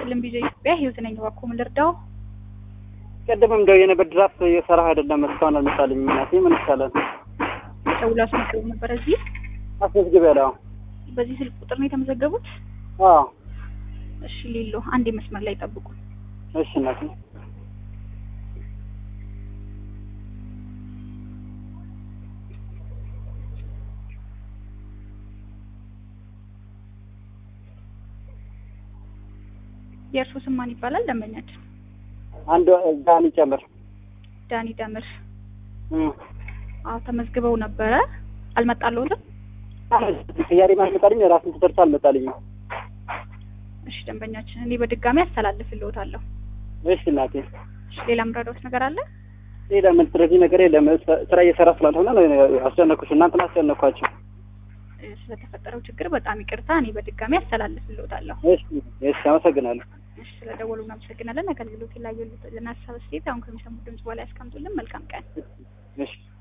ይስጥልን ቢዞ ኢትዮጵያ ህይወት ነኝ። እባክዎ ምን ልርዳው? ቀደምም እንደው የነበር ድራፍት እየሰራህ አይደለም እስካሁን አልመጣልኝ። እናቴ ምን ይቻላል? ደውሎ አስመዝግበው ነበር እዚህ አስመዝግብ ያለው በዚህ ስልክ ቁጥር ነው የተመዘገቡት? አዎ። እሺ ሌሎ አንድ መስመር ላይ ጠብቁ። እሺ እናቴ የእርሱ ስም ማን ይባላል? ደንበኛችን አንዱ ዳኒ ጨምር ዳኒ ደምር። እም አዎ ተመዝግበው ነበረ አልመጣልዎትም? ቅያሬ ማልመጣልኝ ራስን ትደርስ አልመጣልኝ። እሺ ደንበኛችን እኔ በድጋሚ አስተላልፍልዎታለሁ። እሺ እናቴ እሺ ሌላ ምረዳዎት ነገር አለ? ሌላ ምን ስለዚህ ነገር የለም። ስራ እየሰራ ስላልሆነ ነው አስጨነኩሽ። እናንተን አስጨነኳቸው። እ፣ ስለተፈጠረው ችግር በጣም ይቅርታ። እኔ በድጋሚ አስተላልፍልዎታለሁ። እሺ እሺ፣ አመሰግናለሁ። እሺ ስለደወሉ እናመሰግናለን። አገልግሎት ላይ ያሉት ለናሳብ ስቴት አሁን ከሚሰሙት ድምጽ በላይ ያስቀምጡልን። መልካም ቀን። እሺ